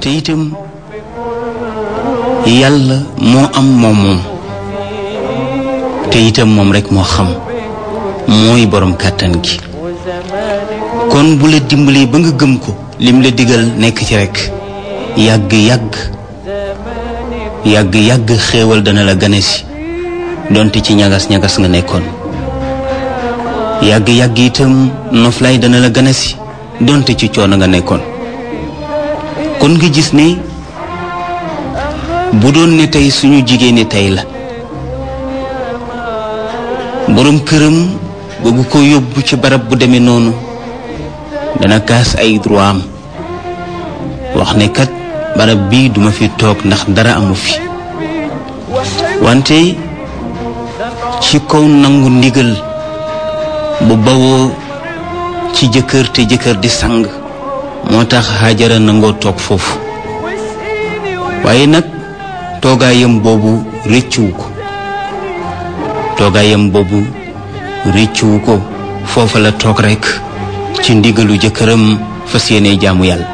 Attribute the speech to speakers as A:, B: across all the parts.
A: te itam yàlla moo am moom moom te itam moom rekk moo xam mooy boroom kàttan gi kon bu la dimbali ba nga gëm ko lim la digal nekk ci rekk yàgg yàgg yàgg yàgg xéewal dana la gane si donte ci ñagas ñagas nga nekkoon yàgg yàgg itam noflaay dana la gane si donte ci coono nga nekkoon kon nga gis ne bu doon ne tey suñu jigéeni tey la boroom këram bëgg ko yóbbu ci barab bu demee noonu dana kaas ay droit am wax ne kat barab bii duma fi toog ndax dara amu fi wante ci kaw nangu ndigal bu bawoo ci jëkkër te jëkkër di sang moo tax Hajara nangoo toog foofu waaye nag toogaayam boobu rëccuwu ko toogaayam boobu rëccuwu ko foofa la toog rekk ci ndigalu jëkkëram fas yéene jaamu yàlla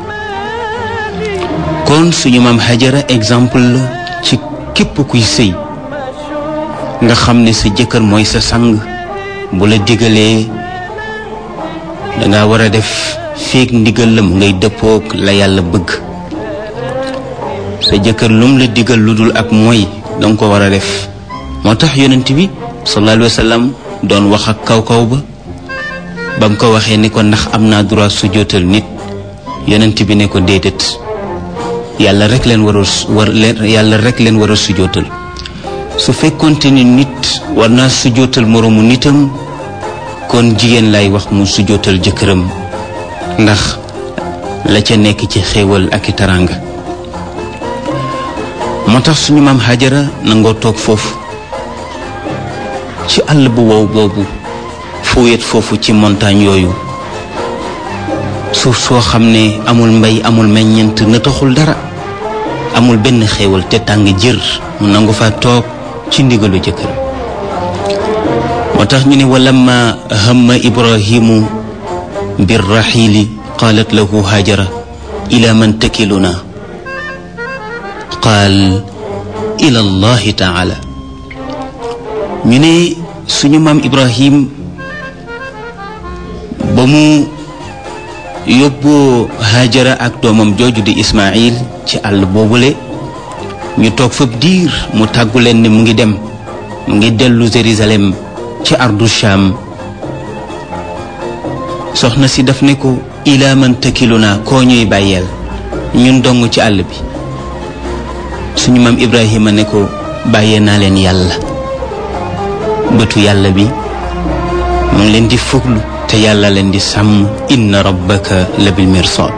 A: kon suñu maam Hajara exemple la ci képp kuy sëy nga xam ne sa jëkkër mooy sa sang bu la digalee danga war a def feek ndigal la mu ngay dëppook la yàlla bëgg sa jëkkër lum la digal lu dul ak mooy danga ko war a def moo tax yonent bi sallallahu alayhi wa sallam doon wax ak kaw kaw ba ba mu ko waxee ni ko ndax am naa droit sujjóotal nit yonent bi ne ko déedéet yàlla rek leen war a war yàlla rek leen war a sujjóotal su fekkonte ni nit war naa sujjóotal moroomu nitam kon jigéen lay wax mu sujjóotal jëkkëram ndax la ca nekk ci xéewal ak i taraanga moo tax suñu maam Hajara nangoo toog foofu ci àll bu wow boobu fu wet foofu ci montagne yooyu suuf soo xam ne amul mbay amul meññent na taxul dara amul benn xéewal te tàng jër mu nangu fa toog ci ndigalu jëkkër moo tax ñu ne walamma hamma ibrahimu birraxiili qaalat lahu hajara ila man takiluna qaal ila allahi taala ñu ne suñu maam ibrahim ba mu yóbboo hajara ak doomam jooju di ismail ci àll boobule ñu toog fab diir mu tàggu leen ne mu ngi dem mu ngi dellu Jérusalem ci ardu Sham soxna si daf ne ko ilaa man takiluna koo ñuy bàyyeel ñun dong ci àll bi suñu maam Ibrahima ne ko bàyyee naa leen yàlla bëtu yàlla bi mu ngi leen di fuglu te yàlla leen di sàmm inna rabbaka la bil mirsad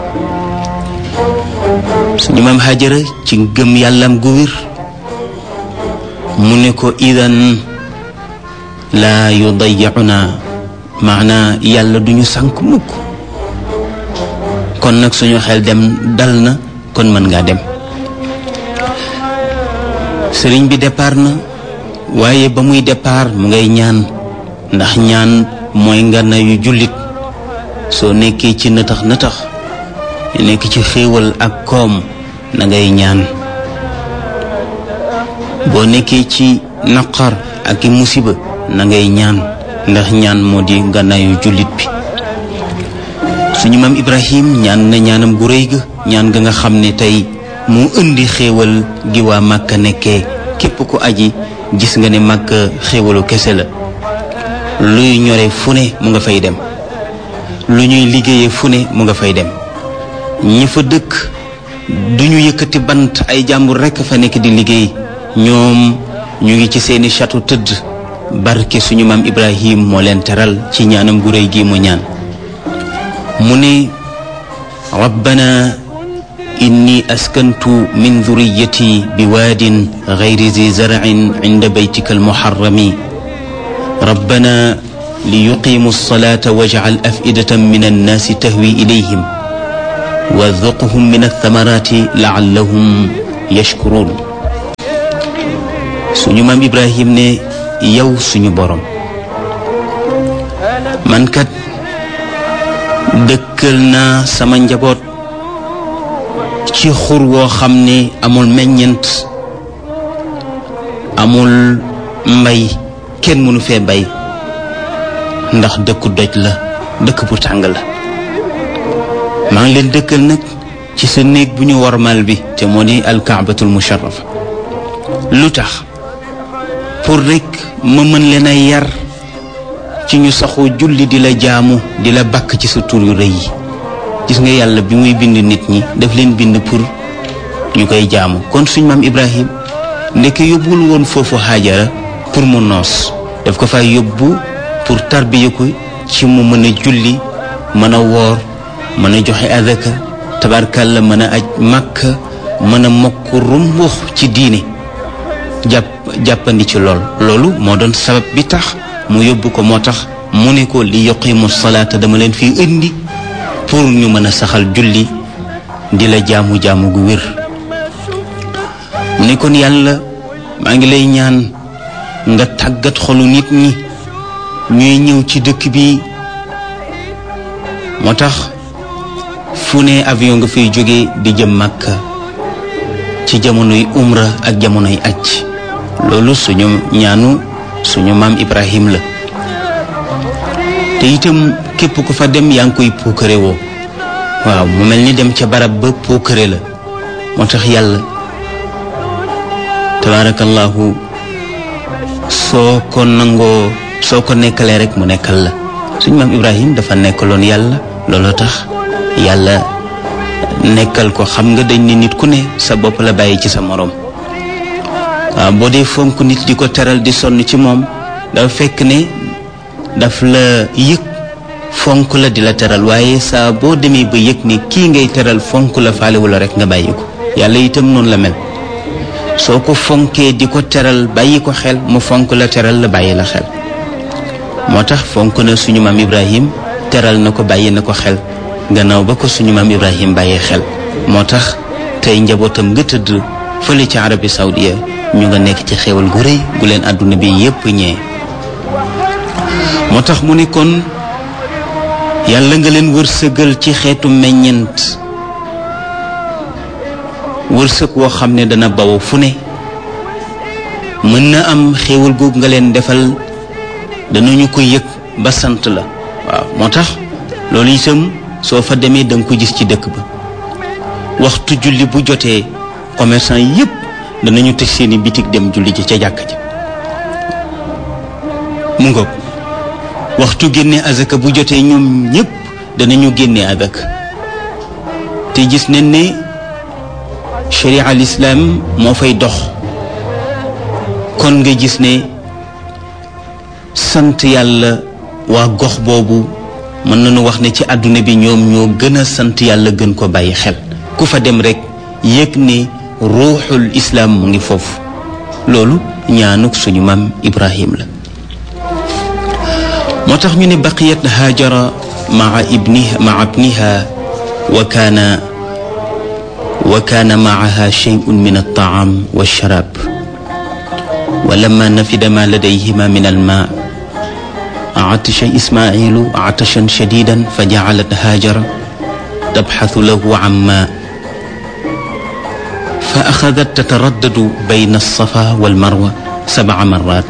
A: suñu maam Hajara ci gëm yàllam gu wér mu ne ko idan laa yudayyicuna maanaa yàlla duñu sànk mukk kon nag suñu xel dem dal na kon mën ngaa dem sëriñ bi départ na waaye ba muy départ mu ngay ñaan ndax ñaan mooy ngana yu jullit soo nekkee ci nëtax nëtax nekk ci xéewal ak koom na ngay ñaan boo nekkee ci naqar ak i musiba na ngay ñaan ndax ñaan moo di ngànnaayu jullit bi suñu maam Ibrahim ñaan na ñaanam gu rëy ga ñaan ga nga xam ne tey mu indi xéewal gi waa Màkka nekkee képp ku aji gis nga ne Màkka xéewalu kese la luy ñore fu ne mu nga fay dem lu ñuy liggéeyee fu ne mu nga fay dem ñi fa dëkk duñu yëkkati bant ay jàmbur rekk fa nekk di liggéey ñoom ñu ngi ci seeni château tëdd barke suñu maam Ibrahim moo leen teral ci ñaanam gu réy gi mu ñaan mu ne rabbana inni askantu min dhurriyyati bi waadin ghayri zi zar'in inda baytika almuharrami rabbana liyuqimu alsalata waj'al af'idatan min annaasi tahwi ilayhim warzuqhum min althamarati la'allahum yashkurun suñu maam Ibrahim ne yow suñu borom man kat dëkkal naa sama njaboot ci xur woo xam ne amul meññent amul mbay kenn mënu fee bay ndax dëkku doj la dëkk bu tàng la maa ngi leen dëkkal nag ci sa néeg bu ñu warmal bi te moo di alkaabatul musharrafa lu tax pour rekk ma mën leen a yar ci ñu saxoo julli di la jaamu di la bakk ci sa tur yu rëy yi gis nga yàlla bi muy bind nit ñi daf leen bind pour ñu koy jaamu kon suñ maam Ibrahim ndeke yóbbul woon foofu Haajara pour mu noos daf ko fay yóbbu pour tarbiya ko ci mu mën a julli mën a woor mën a joxe adaka tabarkalla mën a aj màkk mën a mokk rumbux ci diine jàpp jàppandi ci lool loolu moo doon sabab bi tax mu yóbbu ko moo tax mu ne ko li yuqimu salaata dama leen fii indi pour ñu mën a saxal julli di la jaamu jaamu gu wér mu ne kon yàlla maa ngi lay ñaan nga tàggat xolu nit ñi ñuy ñëw ci dëkk bi moo tax fu ne avion nga fiy jóge di jëm Makka ci jamonoy umra ak jamonoy aj loolu suñu ñaanu suñu maam Ibrahim la te itam képp ku fa dem yaa ngi koy puukare woo waaw mu mel ni dem ca barab ba puukare la moo tax yàlla tabaarakallahu soo ko nangoo soo ko nekkalee rek mu nekkal la suñu maam Ibrahim dafa nekkaloon yàlla looloo tax yàlla nekkal ko xam nga dañ ne nit ku ne sa bopp la bàyyi ci sa moroom waaw boo dee fonk nit di ko teral di sonn ci moom dafa fekk ne daf la yëg fonk la di la teral waaye saa boo demee ba yëg ne kii ngay teral fonk la faalewu la rek nga bàyyi ko yàlla itam noonu la mel soo ko fonkee di ko teral bàyyi ko xel mu fonk la teral la bàyyi la xel moo tax fonk na suñu maam Ibrahim teral na ko bàyyi na ko xel gannaaw ba ko suñu maam Ibrahim bàyyee xel moo tax tey njabootam nga tëdd fële ci Arabie Saoudia ñu nga nekk ci xéewal gu rëy gu leen àdduna bi yépp ñee moo tax mu ne kon yàlla nga leen wërsëgal ci xeetu meññent wërsëg woo xam ne dana baw fu ne mën na am xéewal googu nga leen defal danañu ko yëg ba sant la waaw moo tax loolu itam soo fa demee da nga ko gis ci dëkk ba waxtu julli bu jotee commerçant yépp danañu tëj seeni bitig dem julli ji ca jàkk ji mu ngoog waxtu génne azaka bu jotee ñoom ñépp danañu génne azaka te gis nañ ne sharia al islam moo fay dox kon nga gis ne sant yàlla waa gox boobu mën nañu wax ne ci àdduna bi ñoom ñoo gën a sant yàlla gën ko bàyyi xel ku fa dem rekk yëg ne ruuxul islaam mu ngi foofu loolu ñaanuk suñu maam ibrahim la moo tax ñu ne baqiyat haajara maa ibniha maa ibniha wa kaana wa kaana maaha shay'un min altaam walsharab wa lamma nafida ma ladayhima min almaa عطش إسماعيل عطشا شديدا فجعلت هاجر تبحث له عن ماء فأخذت تتردد بين الصفا والمروة سبع مرات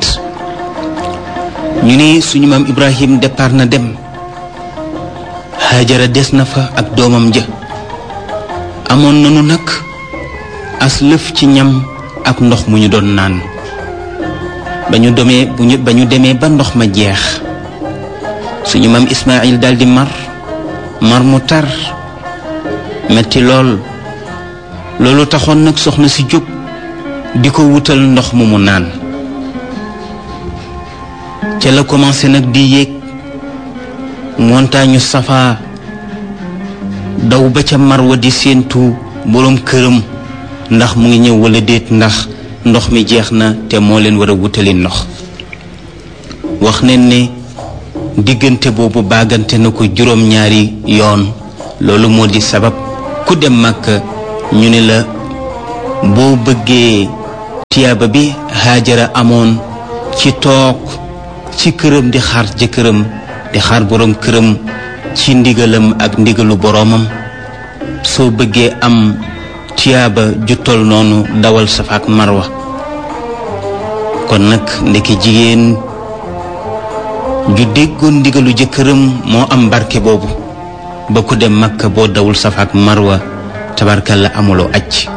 A: ñu ne suñu maam Ibrahim départ na dem Haajara des na fa ak doomam ja amoon nanu nag as lëf ci ñam ak ndox mu ñu doon naan ba ñu demee bu ñu ba ñu demee ba ndox ma jeex suñu maam Ismaayil daldi mar mar mu tar metti lool loolu taxoon nag soxna si jóg di ko wutal ndox mu mu naan ca la commencé nag di yéeg montagne Safa daw ba ca Marwa di séentu boroom këram ndax mu ngi ñëw walla déet ndax ndox mi jeex na te moo leen war a wutali ndox wax nañ ne diggante boobu baagante na ko juróom-ñaari yoon loolu moo di sabab ku dem Makka ñu ne la boo bëggee tiyaaba bi Haajara amoon ci toog ci këram di xaar jëkkëram di xaar boroom këram ci ndigalam ak ndigalu boroomam soo bëggee am tiyaaba ju tol noonu dawal safa ak marwa kon nag ndeke jigéen ju déggoon ndigalu jëkkëram moo am barke boobu ba ku dem makka boo dawul safa ak marwa tabarkalla amuloo acc